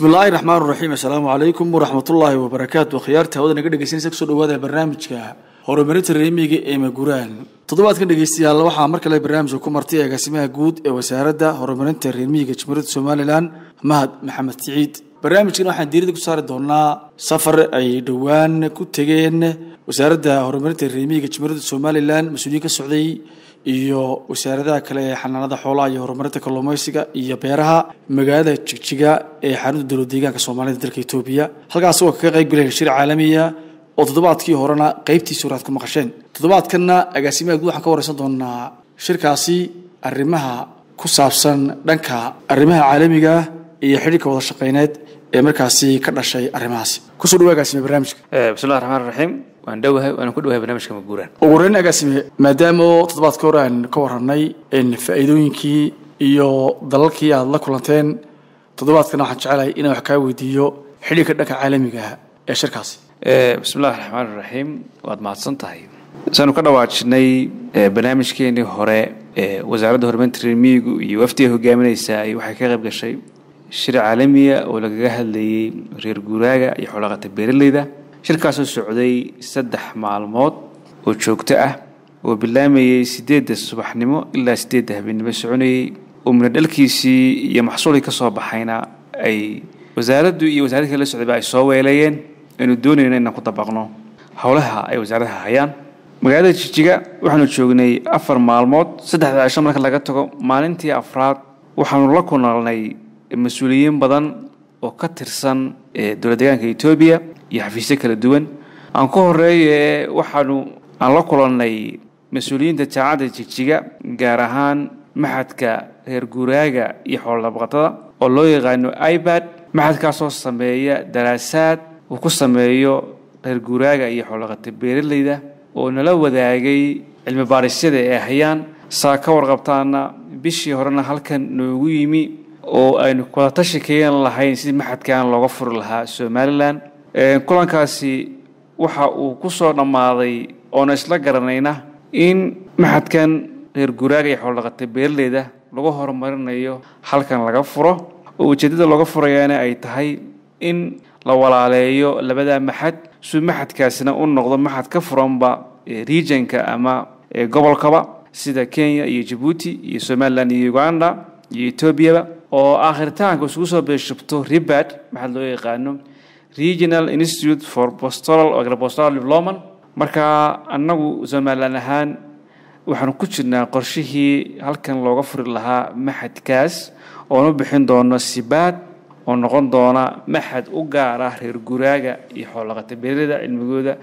bismi illaahi raxmaan raxiim assalaamu calaykum waraxmatullaahi wabarakaatu khiyaarta hawada naga dhegeysanaysa kusoo dhawaada barnaamijka horumarinta reemiga ee maguraan toddobaadkan dhegeystayaal waxaa mar kale barnaamijka ku martay agaasimaha guud ee wasaaradda horumarinta reemiga jamhuuriyadda somalilan mahad maxamed siciid barnaamijkan waxaan diirada ku saari doonaa safar ay dhowaan ku tegeen wasaaradda horumarinta reemiga jamhuuriyadda somalilan mas-uuliyiin ka socday iyo wasaaradaha kale ee xanaanada xoolaha iyo horumarinta kalluumaysiga iyo beeraha magaalada jigjiga ee xarunta dowlad deegaanka soomaalida dalka etoobiya halkaas oo kaga qayb galeen shir caalamiya oo toddobaadkii horena qaybtiisa horaad ku maqasheen toddobaadkanna agaasimaha guud waxaan ka wareysan doonaa shirkaasi arrimaha ku saabsan dhanka arrimaha caalamiga iyo xidhiirka wada shaqeyneed ee markaasi ka dhashay arrimahaasi kusoo dhawa agaasime barnaamijka bismillahi raxmaan raxiim waan dhowahay waana ku dhowahay barnaamijka maguuraan ugu horeyn agaasime maadaama toddobaadka hore aan ka warranay faa'iidooyinkii iyo dalalkii aada la kulanteen toddobaadkana waxaan jecelahay inaan wax kaa weydiiyo xidhiirka dhanka caalamiga ah ee shirkaasi bismillahi raxmaan raxiim waad mahadsan tahay saanu ka dhawaajinay barnaamijkeenii hore wasaaradda horumarinta reemiyigu iyo wafdiga hogaaminaysa waxay ka qayb gashay shir caalamiya oo lagaga hadlayay reer guuraaga iyo xoolaqata beeraleyda shirkaasoo socday saddex maalmood oo joogto ah oo bilaamayay sideedda subaxnimo ilaa sideedda habeennimo soconayey oo minadhalkiisii iyo maxsuulkii ka soo baxayna ay wasaaraddu iyo wasaaradii kale la socdayba ay soo weelayeen aynu doonayno inaan ku dabaqno howlaha ay wasaaradaha hayaan magaalada jijiga waxaanu joognay afar maalmood saddexda cisho marka laga tago maalintii afraad waxaanu la kunalnay mas-uuliyiin badan oo ka tirsan dowlad deegaanka etoobiya iyo xafiisyo kala duwan aan ka horeeye waxaanu aan la kulannay mas-uuliyiinta jaamacadda jigjiga gaar ahaan maxadka reer guuraaga iyo xoolodabaqatada oo loo yaqaano ibad maxadkaasoo sameeya daraasaad uu ku sameeyo reer guuraaga iyo xoolodaqata beeraleyda oo nala wadaagay cilmi baadhisyada ee hayaan saa ka warqabtaana bishii horena halkan noogu yimi oo aynu wadatashi kayan lahayn sidii maxadkan looga furi lahaa somalilan kulankaasi waxa uu ku soo dhammaaday oona isla garanayna in maxadkan reer guraaga iyo xoolodhaqata beeraleyda lagu horumarinayo halkan laga furo oo ujeeddada looga furayaana ay tahay in la walaaleeyo labada maxad suu maxadkaasina u noqdo maxad ka furanba regionka ama gobolkaba sida kenya iyo jabuuti iyo somalilan iyo uganda iyo etoobiyaba oo aakhiritaanka isugu soo beeshubto ribad maxaa loo yaqaano regional institute for postoral agropostoral development marka annagu somalilan ahaan waxaanu ku jirnaa qorshihii halkan looga furi lahaa maxadkaas oonu bixin doono sibaad oo noqon doona maxad u gaar ah reer guraaga iyo xoolaqata beerada cilmigooda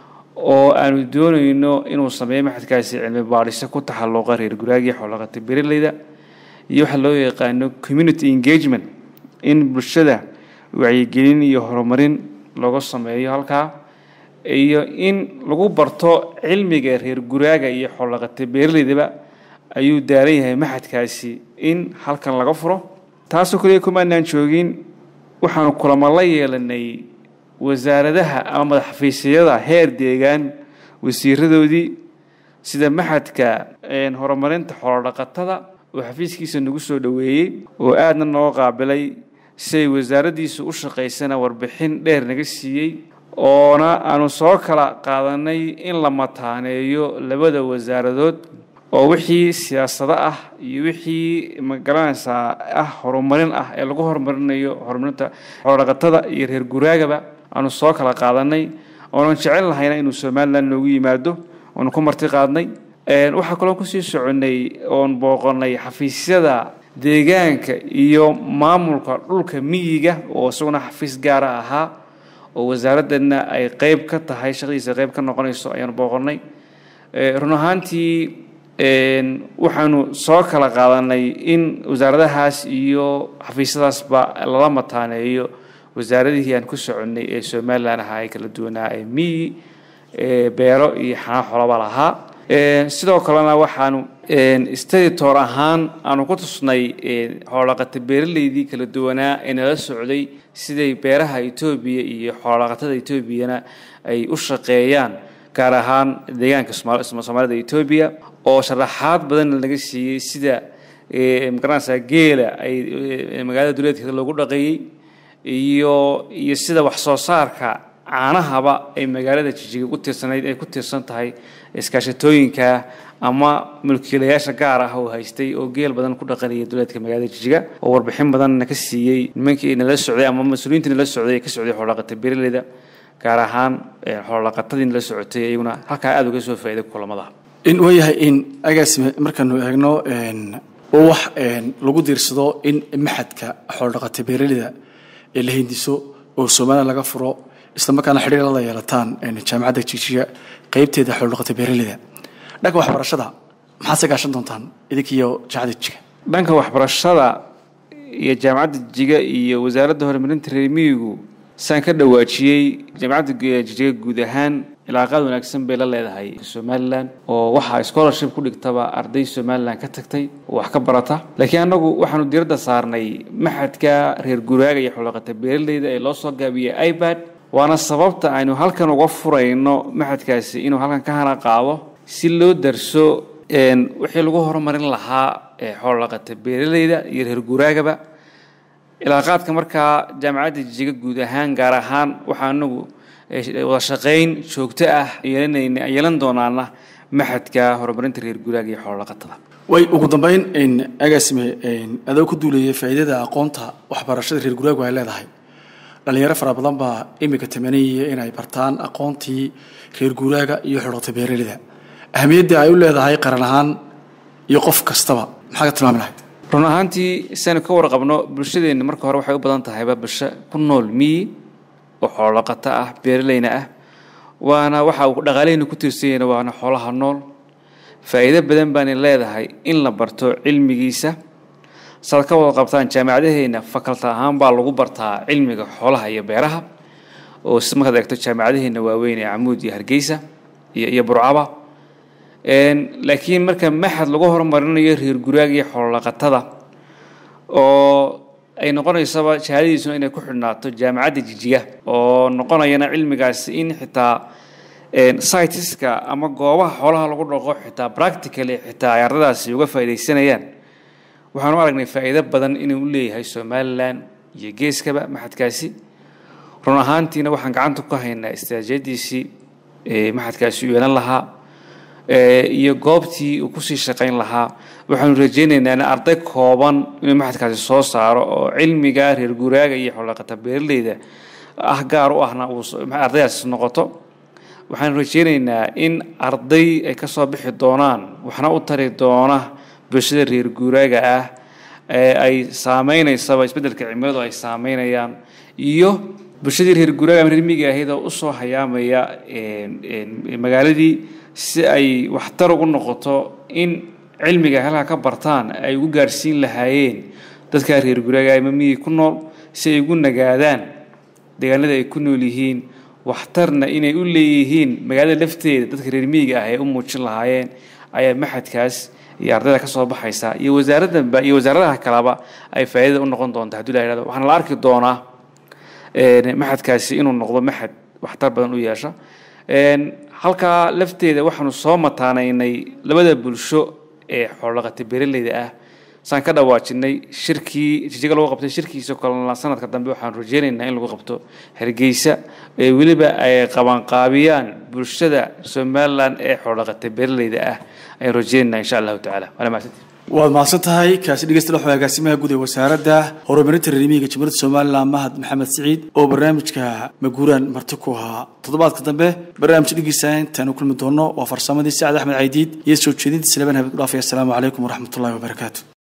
oo aanu doonayno inuu sameeyo maxadkaasi cilmi baadhiso ku taxalluqa reer guraaga iyo xoolaqata beeraleyda iyo waxaa loo yaqaano community engagement in bulshada wacyigelin iyo horumarin looga sameeyo halkaa iyo in lagu barto cilmiga reer guraaga iyo xoolaqata beeraleydaba ayuu daaran yahay maxadkaasi in halkan laga furo taasoo kaliya kumaanaan joogin waxaanu kulamo la yeelanay wasaaradaha ama madaxafiisyada heer deegaan wasiiradoodii sida maxadka horumarinta xoolodhaqatada oo xafiiskiisa nagu soo dhoweeyey oo aadna noo qaabilay siay wasaaraddiisu u shaqaysana warbixin dheer naga siiyey oona aanu soo kala qaadanay in la mataaneeyo labada wasaaradood oo wixii siyaasado ah iyo wixii magaranaysaa ah horumarin ah ee lagu horumarinayo horumarinta xoolodhaqatada iyo reer guraagaba aanu soo kala qaadanay oonan jecel lahayna inuu somalilan noogu yimaado oonu ku marti qaadnay waxaa kaloo kusii soconnay oon booqonnay xafiisyada deegaanka iyo maamulka dhulka miyiga oo isaguna xafiis gaara ahaa oo wasaaraddanna ay qeyb ka tahay shaqadiisa qeyb ka noqonayso ayaanu booqonnay run ahaantii waxaanu soo kala qaadanay in wasaaradahaas iyo xafiisyadaasba lala mataaneeyo wasaaradihii aan ku soconnay ee somalilan ahaa ee kala duwanaa ee miyi beero iyo xanaa xolaba lahaa sidoo kalena waxaanu staditor ahaan aanu ku tusnay xoolaqata beeraleydii kala duwanaa ee nala socday siday beeraha etoobiya iyo xoolaqatada etoobiyana ay u shaqeeyaan gaar ahaan deegaanka soomaalida etoobiya oo sharaxaad badanna laga siiyey sida magaranaysaa geela ay magaalada duleedkeeda loogu dhaqeeyey iyo iyo sida wax soo saarka caanahaba ay magaalada jijiga ku tiirsanayd ay ku tiirsan tahay iskaashatooyinka ama mulkiilayaasha gaar ah oo haystay oo geel badan ku dhaqanaya duleedka magaalada jijiga oo warbixin badanna ka siiyey nimankii nala socday ama mas-uuliyiintii nala socday ee ka socday xoolaqata beeraleyda gaar ahaan xoolaqatadii nala socotay iyaguna halkaa aada uga soo faa'iiday kulamada in waayahay in agaasime markaanu eegno oo wax lagu diirsado in maxadka xoolodhaqata beeraleyda ee la hindiso oo somalilan laga furo isla markaana xidhiir lala yeelataan jaamacadda jijiga qeybteeda xoolodhaqata beeraleyda dhanka waxbarashada maxaad se gaashan doontaan idinkiiyo jaamacadda jijiga dhanka waxbarashada iyo jaamacadda jijiga iyo wasaaradda horumarinta reer miyigu saan ka dhawaajiyey jaamacadda jijiga guud ahaan ilaaqaad wanaagsan bay la leedahay somalilan oo waxaa scholarship ku dhigtaba arday somalilan ka tagtay oo wax ka barata laakiin annagu waxaanu diiradda saarnay maxadka reer guraaga iyo xoolaqata beeraleyda ee loo soo gaabiyey ibad waana sababta aynu halkan uga furayno maxadkaasi inuu halkan ka hana qaado si loo darso wixii lagu horumarin lahaa xoolaqata beeraleyda iyo reer guraagaba ilaaqaadka markaa jaamacadda jijiga guud ahaan gaar ahaan waxaa anagu wada shaqayn joogto ah yeelanayna yeelan doonaana maxadka horumarinta reer guraaga iyo xoololaqatada way ugu dambeyn agaasime adoo ku duulayay faa'iidada aqoonta waxbarashada reer guraagu ay leedahay dhalinyaro fara badan baa imika tamaniyaya inay bartaan aqoontii reer guraaga iyo xoolaqata beeraleyda ahamiyadda ay u leedahay qaran ahaan iyo qof kastaba maxaa ka tilmaami lahayd run ahaantii siaynu ka warqabno bulshadeenna marka hore waxay u badan tahayba bulsho ku nool miyi oo xoolaqato ah beeraleyna ah waana waxa uu dhaqaaleheyna ku tiirsanyahna waana xoolaha nool faa'iido badan baana leedahay in la barto cilmigiisa saad ka wada qabtaan jaamacadaheenna fakalta ahaan baa lagu bartaa cilmiga xoolaha iyo beeraha oo si markaad eegto jaamacadaheenna waaweyn ee camuud iyo hargeysa iyo iyo burcaba laakiin marka maxad lagu horumarinayo reer guraaga iyo xoololaqatada oo ay noqonaysaba shahaadadiisuna inay ku xidhnaato jaamacadda jijiga oo noqonayana cilmigaasi in xitaa sitiska ama goobaha xoolaha lagu dhaqo xitaa practically xitaa ay ardadaasi uga faa'iidaysanayaan waxaanu aragnay faa'iido badan inuu u leeyahay somalilan iyo geeskaba maxadkaasi run ahaantiina waxaan gacanta ku haynaa istraatijiyadiisii maxadkaasi u yeelan lahaa iyo goobtii uu kusii shaqayn lahaa waxaanu rajaynaynaa in arday kooban inuu maxadkaasi soo saaro oo cilmiga reer guraaga iyo xoolaqata beeraleyda ah gaar u ahna uu ardaydaasi noqoto waxaanu rajaynaynaa in arday ay ka soo bixi doonaan waxna u tari doona bulshada reer guraaga ah ee ay saameynaysaba isbeddelka cimiladu ay saameynayaan iyo bulshadii reer guraaga ama reer miyiga ahayd oo usoo hayaamaya magaaladii si ay waxtar ugu noqoto in cilmiga halkaa ka bartaan ay ugu gaadhsiin lahaayeen dadkaa reer guraaga ama miyi ku nool si ay ugu nagaadaan deegaanada ay ku nool yihiin waxtarna inay u leeyihiin magaalada lafteeda dadka reer miyiga ah ay u muujin lahaayeen ayaa maxadkaas iyo ardayda ka soo baxaysa iyo wasaaraddanba iyo wasaaradaha kaleba ay faa'iidada u noqon doonta haddii la yidhahdo waxaana la arki doonaa maxadkaasi inuu noqdo maxad waxtar badan u yeesha halkaa lafteeda waxaanu soo mataanaynay labada bulsho ee xoolaqata beeraleyda ah saan ka dhawaajinay shirkii jijiga lagu qabtay shirkiisa kalena sanadka dambe waxaanu rajeynaynaa in lagu qabto hargeysa ee weliba ay qabanqaabiyaan bulshada somalilan ee xoolaqata beeraleyda ah ayaan rajeynaynaa insha allahu tacaala waana mahadsantii waad mahadsan tahay kaasi dhegeystayaal waxaa agaasimaha guud ee wasaaradda horumarinta reermiyiga jamhuuriyadda somalilan mahad maxamed siciid oo barnaamijka maguuraan marti ku ahaa toddobaadka dambe barnaamij dhegeysa intaanu kulmi doono waa farsamadii sacad axmed caydiid iyo soo jeedinta salebaan habid ku dhaafaya asalaamu calaykum waraxmatullahi wabarakaatu